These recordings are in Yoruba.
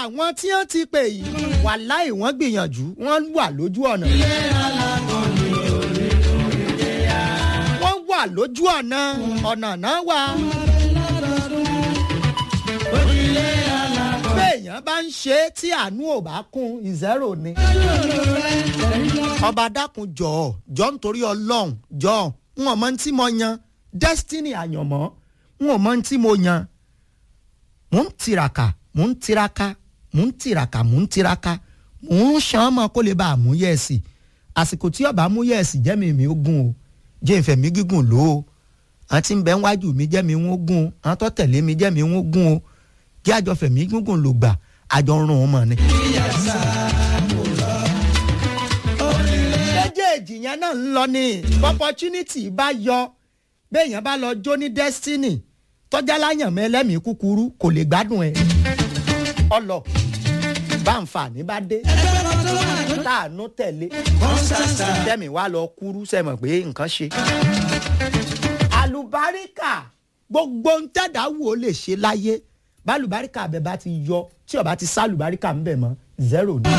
àwọn tí wọ́n ti pè yìí wàláì wọ́n gbìyànjú wọ́n wà lójú ọ̀nà. wọ́n wà lójú ọ̀nà ọ̀nà náà wà. béèyàn bá ń ṣe é tí àánú ò bá kún ìzẹ́rò ni. ọba dákun jọ̀ọ́ jọ̀ọ́ nítorí ọlọ́run jọ̀ọ́ n ò mọ tí mo yan destiny àyànmọ́ n ò mọ tí mo yan. mò ń tiraka mò ń tiraka mò ń tiraka mò ń tiraka mò ń ṣan ọmọ kó lè bá a mú yẹ̀ẹ̀sì àsìkò tí ọba mú yẹ̀ẹ̀sì jẹ́mi mi ó gùn o jẹ́ ìfẹ́ mi gígùn lò ó àwọn tí ń bẹ wájú mi jẹ́ mi wọ́n gùn o àwọn tó tẹ̀lé mi jẹ́ mi wọ́n gùn o kí àjọ fẹ̀mí gígùn lò gbà àjọ rún un mọ̀ ni. méjèèjì yẹn náà ń lọ ní opportunity bá yọ béèyàn bá lọ jó ní destiny tọ́jà láyàn mẹ́lẹ́mìí kúkúrú kò lè gbádùn ẹ̀ ọlọ báǹfààní bá dé táànú tẹ̀lé tẹ̀mí wá lọ kúrú sẹ́mọ̀ pé nǹkan ṣe. àlùbáríkà gbogbo ń tẹ̀dá wò ó lè ṣe láyé bálùbáríkà abẹ bá ti yọ tí ọba ti sálùbáríkà ń bẹ̀ mọ́ zero ni.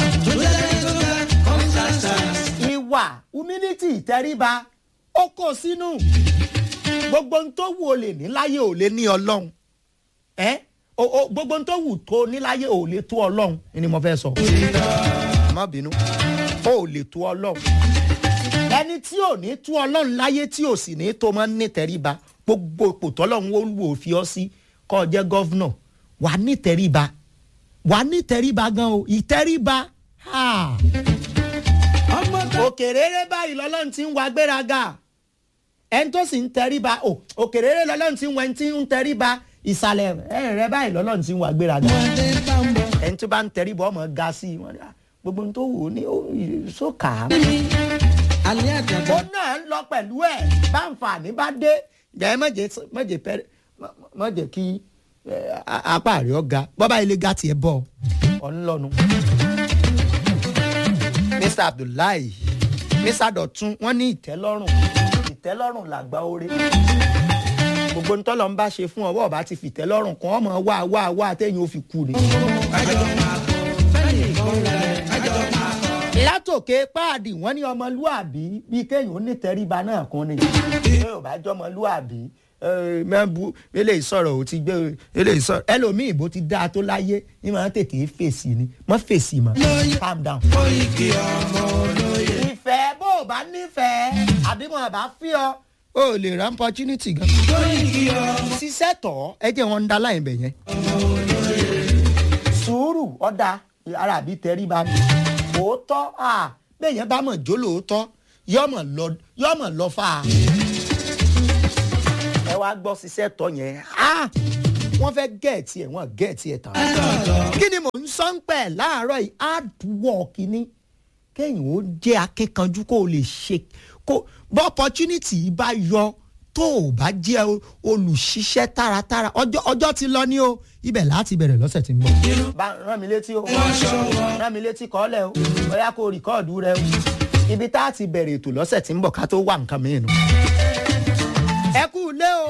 ìwà humility ìtẹríba ó kó sínú gbogbo ń tó wù ó lè ní láyé ò lè ní ọlọ́run ẹ́ gbogbo ń tó wù tó ní láyé ò lè tó ọlọ́run ni mo fẹ́ sọ. má bínú ó lè tó ọlọ́run ẹni tí ò ní tó ọlọ́run láyé tí ò sì ní tó máa ń ní tẹríba gbogbo ipò tọ́lọ́run ó wò fi ọ́ sí kọ́ ọ jẹ́ gọ́vnọ̀ wà á ní tẹríba wà á ní tẹríba gan o ìtẹríba òkèrèrè báyìí lọ́lọ́run ti ń wa gbéraga ẹni tó sì ń tẹríba òkèrèrè lọ́lọ́run ti ń wẹ́n tí ń tẹríba ìsàlẹ̀ ẹ̀rẹ̀ báyìí lọ́lọ́run ti ń wa gbéraga ẹni tó bá ń tẹríba ọmọ ga sí i gbogbo ohun tó wù ú ní sókà. ó náà ń lọ pẹ̀lú ẹ̀ báǹfààní bá dé jẹ́ mọ̀jẹ̀ pẹ́rẹ́ mọ̀jẹ̀ kí apá rẹ̀ ọ̀gá bọ́bá ilé ga tiẹ̀ bọ̀ ọ̀ ń lọ́nu. Mr Abdullahi Mr Dọ̀tun wọ́n ní ìtẹ́lọ́rùn ìtẹ́lọ́rùn làgbà oore gbogbo ntọ́lọ́ ń bá ṣe fún ọwọ́ ọba ti fìtẹ́lọ́rùn kan ọmọ wá wá wá téèyàn ò fi kú ni. látòkè páàdì wọ́n ní ọmọlúàbí bíi kéèyàn ó ní tẹríba náà kún ni yóò bá jọ ọmọlúàbí mẹ́bù eléyìí sọ̀rọ̀ ò ti gbé eléyìí sọ̀rọ̀ ẹlòmíì bó ti dáa tó láyé ní máa ń tètè fèsì ni mọ́ fèsì mọ́ calm down. ìfẹ́ bó o bá nífẹ̀ẹ́ àbí mo bá fi ọ o lè ra opportunity gan. ṣiṣẹ́ tọ̀ ẹ jẹ́ wọn ń da láì bẹ̀ yẹn. sùúrù ọ̀dà ara àbí tẹríba ni òótọ́ bẹ́ẹ̀ yẹn bá mọ̀ jó lóòótọ́ yọ́mọ̀ lọ fà á ẹ wá gbọ́ ṣiṣẹ́ tọ́ yẹn wọ́n fẹ́ gẹ̀ẹ́tì ẹ̀ wọ́n gẹ̀ẹ́tì ẹ̀ tán. kí ni mò ń sọ ń pẹ̀ láàárọ̀ yìí hard work ni kéèyàn ó jẹ́ akíkanjú kó o lè ṣe kó bọ́ opportunity bá yọ tó o bá jẹ́ olùṣiṣẹ́ táratára ọjọ́ ti lọ ní o ibẹ̀ láti bẹ̀rẹ̀ lọ́sẹ̀ tí ń bọ̀. bá rán mi létí o rán mi létí kọ́lẹ̀ o bóyá kó o rìkọ́ọ̀dù rẹ o ibi tá a ti bẹ̀rẹ̀ ètò lọ́sẹ̀ tí ń bọ̀ ká tó wà nǹkan mìíràn ẹ kú ilé o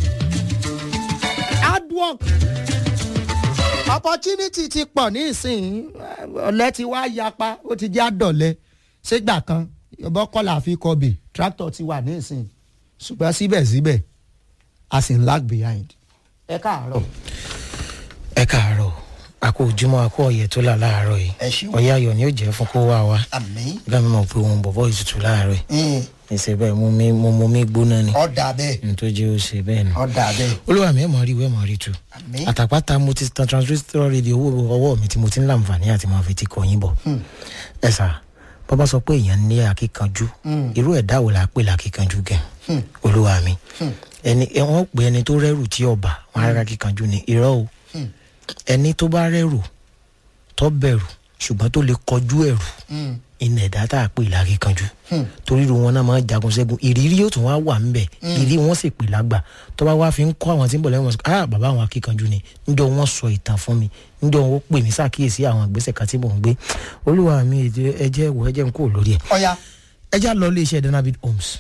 hard work opportunity ti pọ̀ ní ìsìn ọ̀lẹ́ ti wá yapa ó ti jẹ́ àdọ̀lẹ́ ṣégbà kan bọ́kọ́lá fi kọbè tractor ti wà ní ìsìn ṣùgbọ́n síbẹ̀síbẹ̀ a sì ń lag behind ẹ káàárọ̀. ẹ káàárọ̀ a kò ojúmọ́ a kò ọ̀yẹ̀ tó là láàárọ̀ yìí ẹ ṣí wò. ọ̀yẹ́ ayọ̀ ni ó jẹ́ fún kó wá wa àmì gbàmí mọ̀ pé òun bọ̀bọ̀ ìtutù láàárọ̀ yìí ẹsẹ̀ bẹ́ẹ̀ mo mi mo mo mi gbóná ni ọ̀dà bẹ́ẹ̀ nítorí jẹ́ ó ṣe bẹ́ẹ̀ ni ọ̀dà bẹ́ẹ̀ olúwa mi ẹ̀ mọ̀ rí ìwé mọ̀ rí tu àmì àtàpátá mo ti tan transistor radio owó ọwọ́ mi tí mo ti ń láǹfààní àti máa fi ti kọ yín bọ̀ ẹ sà bàbá sọ pé èèyàn ní akíkanjú irú ẹ̀dá wo la pè lákíkanjú gẹ̀ olúwa mi ẹni ẹ wọ́n pè ẹni tó rẹ́rù tí ọba wọn rárá akíkanjú ni irọ́ o ẹni tó bá rẹ́rù tó bẹ̀rù ṣùgbọ́n tó lè kọjú ẹ̀rù iná ẹ̀dá tá a pè lákíkanjú torí irú wọn náà máa ń jagun ṣẹ́gun ìrírí yóò tún wá wà ńbẹ̀ ìrírí wọn sì pè lágbà tó bá wá fi ń kọ́ àwọn tí ń bọ̀ lẹ́wọ̀n sọ ah bàbá àwọn akíkanjú ni níjọ́ wọn sọ ìtàn fún mi níjọ́ wọn pè mí ṣàkíyèsí àwọn ìgbésẹ̀ kan tí mò ń gbé olúwa mi ẹ jẹ́ wọ ẹ jẹ́ n kúrò lórí ẹ̀ ọ̀ya ẹ já lọ iléeṣẹ́ danabid homes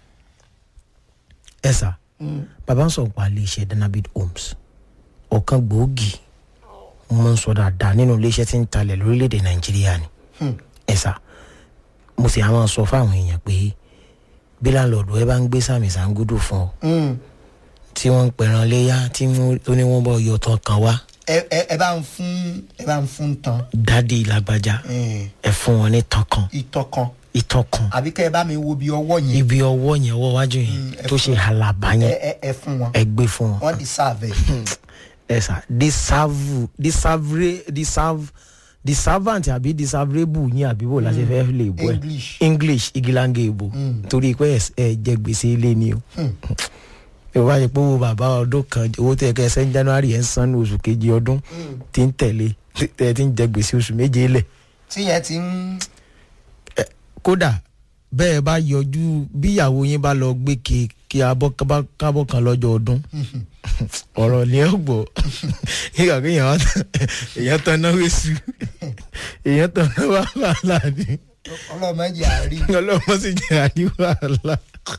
ẹ sà bàbá ń sọ pa iléeṣẹ́ danabid homes ọ̀kan gbòógì mo máa ń sọ dáadáa nínú iléeṣẹ́ tí ń talẹ̀ lórílẹ̀‐èdè nàìjíríà ni ẹ sà mo sì á máa sọ fáwọn èèyàn pé bí láńlọ́ọ̀dù ẹ bá ń gbé sàmì sàǹgùdù fún ọ tí wọ́n ń pẹ̀ràn léyà tí wọ́n- tó ní wọ́n bọ̀ yọ tán kan wá ẹ ẹ ẹ bá ń fún ẹ bá ń fún tán dádì lágbájá ẹ fún wọn ní tán kan ìtọ́ kan ìtàn kan àbí kẹ́ ẹ bá mi wo bí ọwọ́ yẹn ibi ọwọ́ yẹn ọwọ́ wájú yẹn Mm, ẹ tó ṣe àlàbà ẹ yẹn ẹ ẹ fún wọn ẹ gbé fún wọn. wọ́n deserve ẹ̀. ẹ sà deserve deserve deserve deservant àbí deservable yín àbí bò láti fẹ́ lè bọ́ ẹ English. english igilange ìbò torí pé ẹ- ẹ jẹ gbèsè ilé ni o yóò bá yẹ pé owó bàbá ọdún kan owó tẹ kẹ sẹ́ń january ẹ̀ ń san ní oṣù kejì ọdún tí ń tẹ̀lé tẹ ẹ ti ń jẹ gbèsè oṣù méje lẹ̀ tí yẹn ti ń kódà bẹ́ẹ̀ bá yọjú bí ìyàwó yín bá lọ gbé ke kí abọ́ kábọ́- kábọ́ kan lọ́jọ́ ọdún ọ̀rọ̀ ni ẹ gbọ́ nígbà pé èèyàn wá tán- èèyàn tán náà wéṣu èèyàn tán náà wà wàhálà ni ọlọ́mọdé àárí ọlọ́mọ sì jẹ́ àní wàhálà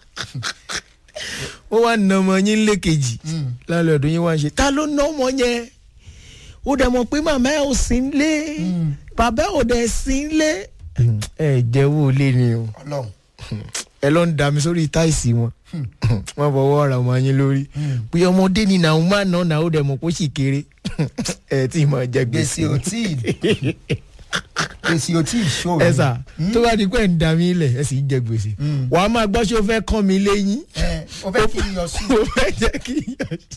ó wá na ọmọ yín lékejì lálẹ́ ọdún yín wá ń ṣe ta ló ná ọmọ yẹn ó dẹ̀ mọ̀ pé màmá ẹ̀ ò sí ń lé bàbá ẹ̀ ò dẹ̀ sí ń lé ẹ jẹ́wọ́ lé ni o ọlọ́run ẹ lọ ń da mi sórí táìsì wọn wọn fọwọ́ ra ọmọ yín lórí bí ọmọdé ni nàún máa ná nàún dẹ̀ mọ̀ kó sì kéré ẹ tí ì máa jẹ gbèsè gbèsè ò tí ì gbèsè ò tí ì ṣó ẹ sà tó bá di pé ẹ̀ ń da mí lẹ̀ ẹ sì ń jẹ gbèsè wàá máa gbọ́ ṣé o fẹ́ kán mi léyìn ẹ o fẹ́ kí n yọ sí o fẹ́ jẹ́ kí n yọ sí.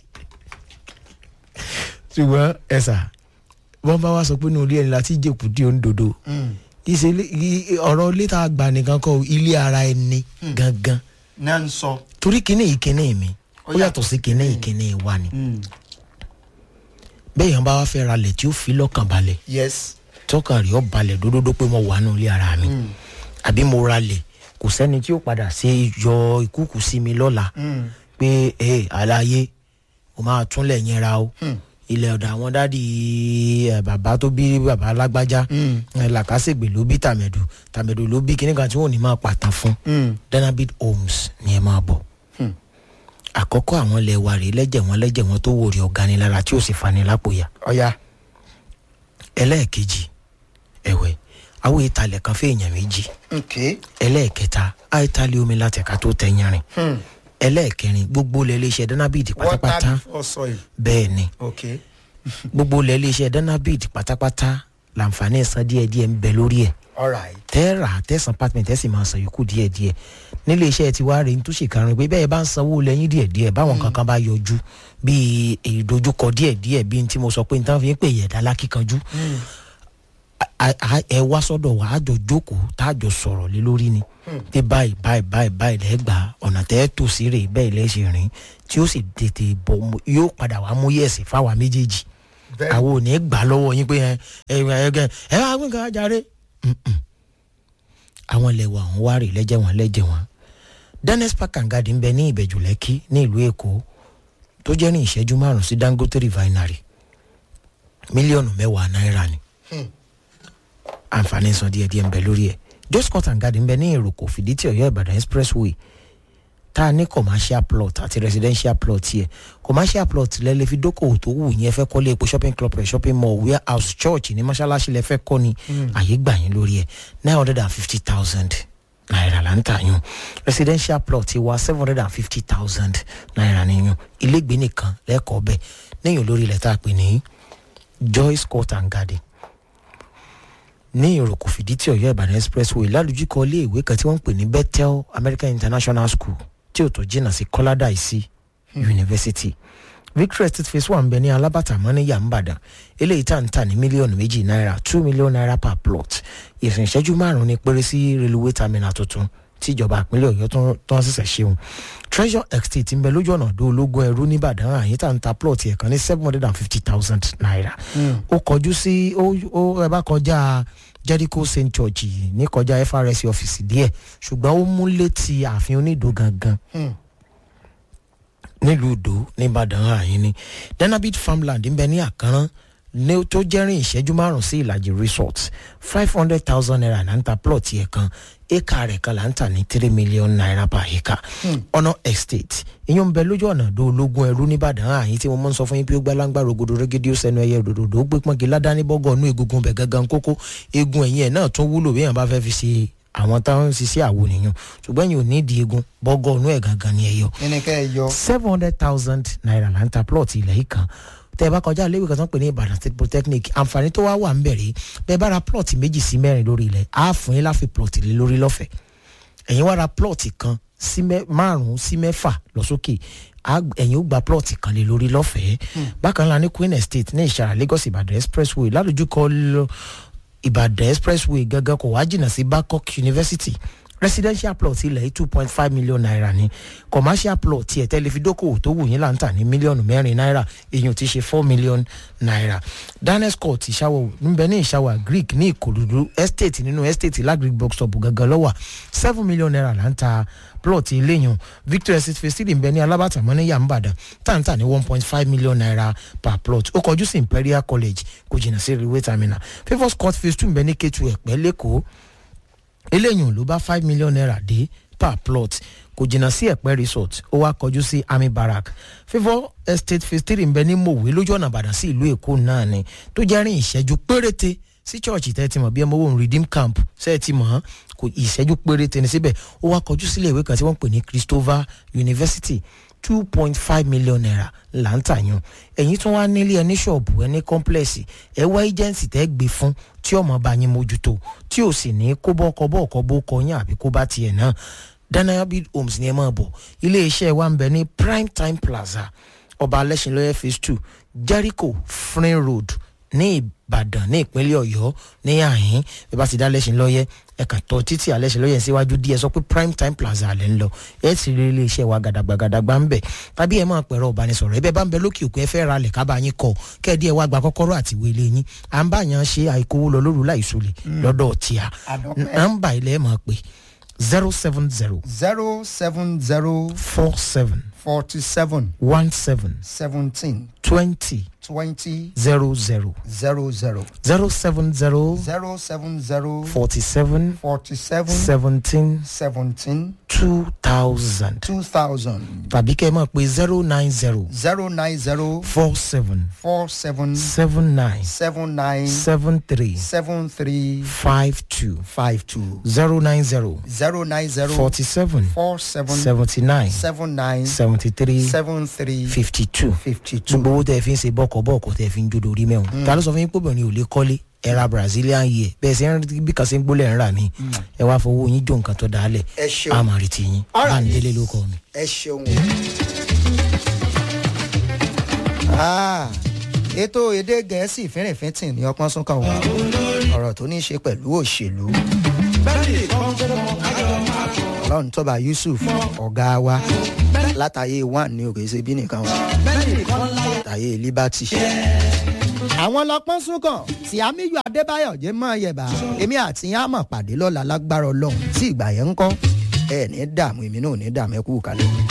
ṣùgbọ́n ẹ sà wọ́n bá wá sọ pé ní orí ẹni láti jẹ́kù dí òǹdodo ìṣẹ̀lẹ̀ i- ọ̀rọ̀ ilé tá a gbà nìkan kọ́ ilé ara ẹni gangan náà ń sọ torí kíní ìkíní mi ó Ó yàtọ̀ sí kíní ìkíní wa ni bẹ́ẹ̀ yẹn bá wá fẹ́ ra lẹ̀ tí ó fi lọ́kàn balẹ̀ yes tọ́kàn rí ọ balẹ̀ dódódó pé mo wà nù ilé ara mi àbí mo ra lẹ̀ kò sẹ́ni tí ó padà ṣe yọ ìkúkù sí mi lọ́la pé ẹ àlàyé o máa túnlẹ̀ yẹn ra o ilẹ̀ ọ̀dọ̀ àwọn dádì ẹ, bàbá tó bí bàbá lágbájá ẹ, làkàṣègbè ló bí tàmẹ̀dù tàmẹ̀dù ló bí kíní kan tí wọ́n ò ní máa pàtàn fún danabit homes ni ẹ máa bọ̀ àkọ́kọ́ àwọn ilẹ̀ wa rèé lẹ́jẹ̀ wọn lẹ́jẹ̀ wọn tó wò rí ọ̀ganilára tí ò sì fani lápòyà ọ̀ya ẹlẹ́ẹ̀kejì ẹ̀wẹ̀ àwọn ìtàlẹ̀ kan fẹ́ èèyàn méjì ok ẹlẹ́ẹ̀kẹta àìtàlẹ̀ omi láti ẹ̀ka tó tẹ̀yìnrìn ẹlẹ́ẹ̀kẹrin gbogbo ilẹ̀ iléeṣẹ́ danabit pátápátá water before soil bẹ́ẹ̀ ni ok gbogbo ilẹ̀ iléeṣẹ́ danabit pátápátá làǹfààní ẹ̀sán díẹ̀díẹ̀ ń bẹ lórí ẹ̀ alright tẹ́ẹ̀rà tẹ̀sán apartment tẹ́sí máa san yòókù díẹ̀díẹ̀ nílé iṣẹ́ ti wá rèé tó ṣe karùn-ún pé bẹ́ẹ̀ bá ń sanwó lẹ́yìn díẹ̀díẹ̀ báwọn kankan bá yọjú bíi ìdojúkọ díẹ̀díẹ̀ bíi tí mo sọ pé nítorí fi ń pè yẹ̀dá lákìkanjú a- a- ẹ wá sọ́dọ̀ wa á jọ jókòó tá a jọ sọ̀rọ̀ lé lórí ni pé báyìí báyìí báyìí báyìí lẹ́gbàá ọ̀nà tẹ́ ẹ tò sí rè bẹ́ẹ̀ lẹ́sẹ̀ rìn tí ó sì tètè bọ̀ mo- yóò padà wá mú yẹ̀sì fáwa méjèèjì Bẹ́ẹ̀. àwọn ò ní gbà lọ́wọ́ yín pé ẹ ẹ ẹ ẹ ẹ wá gbé nǹkan ajáre àwọn ilẹ̀ wa àwọn wá rè lẹ́jẹ̀ wọn lẹ́jẹ̀ wọn dennis park and garden ń bẹ ní ìbẹ̀jù lẹ́kí ní ìlú èkó tó jẹ́ ní ìṣẹ́jú márùn-ún sí dangote refinery mílíọ̀nù mẹ́wàá náírà ni àǹfààní san díẹ̀díẹ̀ ń bẹ lórí ẹ̀ just cut and garden ń bẹ ní ìròkò fìdítì ọ̀yọ́ ìbàdàn expressway tá a ní commercial plot àti residential plot yẹ commercial plot lẹ lè fi dókòwò tó wù yẹn fẹ́ kọ́lé epo shopping club rẹ̀ shopping mall warehouse church ní mọ́ṣáláṣí lẹ fẹ́ kọ́ ni àyè gbà yín lórí ẹ̀ nine hundred and fifty thousand naira là ń tà yún residential plot wa seven hundred and fifty thousand naira ni yún ilégbé nìkan lẹ́kọ̀ọ́ bẹ́ẹ̀ lẹ́yìn olórí ilẹ̀ tá a pè ní joyce court and garden ní ìròkò fìdítì ọ̀yọ́ ìbàdàn expressway lálùjíkọ iléèwé kan tí wọ́n ń pè ní bethel american international school tí ò tó jìnnà sí kọ́ládà ìsí university victory estate phase one bẹ ní alábàtà mọ́níyà ńbàdàn eléyìí tá à ń tà ní mílíọ̀nù méjì náírà two million naira per plot ìrìn ìṣẹ́jú márùn-ún ní péré sí railway terminal tuntun tí ìjọba ìpínlẹ̀ ọ̀yọ́ tó- tó ń ṣẹ̀ṣẹ̀ ṣeun treasure estate ń bẹ lójú ọ̀nà ọ̀dọ́ ológun ẹrú nìbàdàn àyín tá à ń ta plot ẹ̀ kan ní seven hundred and fifty thousand naira ó kọjú sí ó ó ẹ bá kọjá jericho st george ní kọjá frs ọ́fíìsì díẹ̀ ṣùgbọ́n ó mú létí ààfin onídò gangan nílùú ìdó nìbàdàn àyín ni denabit farmland ń bẹ ní àkànrán ní tó jẹ́rìn ìṣẹ́jú márùn sí ìlàjì resort five hundred thousand naira là ń ta plot yẹn kan éka rẹ̀ kan là ń tà ní three million naira per acre ọ̀nà estate ìyẹn ń bẹ lójú ọ̀nà àdó ológun ẹrú nìbàdàn àyín tí mo mọ̀ ń sọ fún yín pé ó gbá láńgbá rogodo rẹ́gẹ́dẹ́ ó sẹ́nu ẹyẹ òdòdó ó gbé pọ́nkì ládàáni bọ́gọ̀ ọ̀nù egungun bẹ̀ gangan kókó egun ẹ̀yìn ẹ̀ náà tún wúlò bí èèyàn bá fẹ́ fi ṣe àwọn táwọn ń ṣiṣẹ́ àwo nìyẹn ṣùgbọ́n yìí ò ní di egun bọ́gọ̀ ọ̀nù ẹ̀ gangan ni ẹ yọ ẹni kẹ́ ẹ yọ. seven hundred thousand naira là ń ta plot ilẹ̀ yìí kan tẹ́ ẹ bá kọjá léwu kan tó ń pè ní ìbàdàn state polytechnic àǹfààní tó wá wà ń bẹ̀rẹ̀ bẹ́ẹ̀ bá ra plot méjì sí mẹ́rin lórí ilẹ̀ á fún yín láfi plot lé lórí lọ́fẹ̀ẹ́ ẹ̀yin wá ra plot kan sí márùn-ún sí mẹ́fà lọ sókè ẹ̀yin ó gba plot kan lé lórí lọ́fẹ̀ẹ́ bákan náà ní queen estate ní ìṣàrà lagos ìbàdàn expressway ládojúkọ ìbàdàn expressway gangan kò wá jìnnà sí babcock university residential plot ilẹ̀ two point five million naira ni commercial plot tiẹ̀ tẹlifídókòwò tó wù yín là ń tà ní mílíọ̀nù mẹ́rin náírà èyàn ti ṣe four million naira daniels court ìṣàwọ̀ níbẹ̀ ní ìṣàwọ̀ greek ní ìkòròdú estate nínú estate lagric box stop gangan lọ́wọ́ seven million naira là ń ta plot eléyàn victor estate phase three nbẹ ní alábàtà mọ́ ní yàmbàdàn tàǹtà ní one point five million naira per plot ó kọjú sí imperial college kò jìnnà sí railway terminal favours court phase two nbẹ ní ketu ẹ̀pẹ́ lẹ́kọ̀ọ́ eléyìí ló bá five million naira dé per plot kò jìnnà sí ẹ̀pẹ́ resort ó wá kọjú sí army barrack favour estate phase three nbẹ ní mòwe lójú ọ̀nà àbàdàn sí ìlú èkó náà ni tó jẹ́ rìn ìṣẹ́jú péréte sí church tẹ́ ti mọ̀ bí ẹ mọ̀ wọ́n redeem camp ṣe é ti mọ̀ ọ́n kò ìṣẹ́jú péréte ní síbẹ̀ ó wá kọjú sílé ìwé kan tí wọ́n pè ní christopher university two point five million naira là ń tà yàn ẹ̀yin tún wá nílé ẹni ṣọ́ọ̀bù ẹni kọ́ńplẹ̀sì ẹ wá agency tẹ́ gbé fún tí ọmọ bá yín mójútó tí ò sì ní kó bọ́ ọkọ̀ bọ́ ọkọ̀ bó kọ yín àbí kó bá tiẹ̀ náà danayabid homes ni ẹ máa bọ̀ iléeṣẹ́ wa ń bẹ ní prime time plaza ọba alẹ́sìnlọ́yẹ phase two jericho frin road ní ìbàdàn ní ìpínlẹ̀ ọ̀yọ́ ní àhín bí bá ti dá lẹ́sìn lọ́yẹ́ ẹ̀ka tọ́ títí alẹ́sìn lọ́yẹ́ síwájú díẹ̀ sọ pé prime time plaza alẹ́ ń lọ ẹ̀ sì rí iléeṣẹ́ wa gàdàgbàgàdàgbà ń bẹ̀ tàbí ẹ̀ máa pẹ̀rọ ìbánisọ̀rọ̀ ẹ̀bẹ̀ bá ń bẹ lókè òkú ẹ fẹ́ ra lẹ̀ kábà yín kọ kẹ́ẹ̀dí ẹ̀ wá gba kọ́kọ́rọ́ àti ìwé ilé yín à ń bá yàn ṣe àìkówó lọ lóru láìsọlẹ̀ lọ́dọ̀ tíà nọ́mbà ilẹ̀ máa pè zero seven zero zero seven zero four seven forty seven one seven seventeen twenty twenty zero zero zero zero zero seven zero zero seven zero forty seven forty seven seventeen seventeen two thousand two thousand tàbí kẹ́ ẹ máa pe zero nine zero zero nine zero four seven four seven seven nine seven nine seven three seven three five two five two zero nine zero zero nine zero forty seven four seven seventy nine seven nine seventy three seven three fifty two fifty two. gbogbo owó tẹ́ ẹ fi ń ṣe bọ́kọ̀-bọ́kọ̀ tẹ́ ẹ fi ń jó lórí mẹ́wọ̀n ta ló sọ fún yín pé obìnrin ò lè kọ́lé ẹ ra brazilian yìí bẹ́ẹ̀ sì ń bí kan ṣe ń gbólẹ̀ ń rà mí ẹ wá fowó yín jó nǹkan tó dáálẹ̀ ẹ ṣeun àmọ̀ rí ti yín All right. bá ń délé ló kọ́ mi. ẹ ṣeun. Ah, ètò èdè gẹ̀ẹ́sì fínrìnfínntìn ní ọpọ́n súnkàn wà ọ̀rọ̀ tó ní í ṣe pẹ̀lú òṣèlú. ọlọ́run tọ́ba yusuf ọ̀gá wa látàyè one ní òkè ṣe bí nìkan wà látàyè liberty. àwọn lọ́pọ́n súnkàn tí amíyù adébáyọ̀ jẹ́ mọ́ yẹ̀bà èmi àti yín á mọ̀ pàdé lọ́la lágbára ọlọ́run tí ìgbà yẹn ń kọ́ ẹ̀ ní dààmú èmi náà ò ní dààmú ẹ kú kalẹ̀.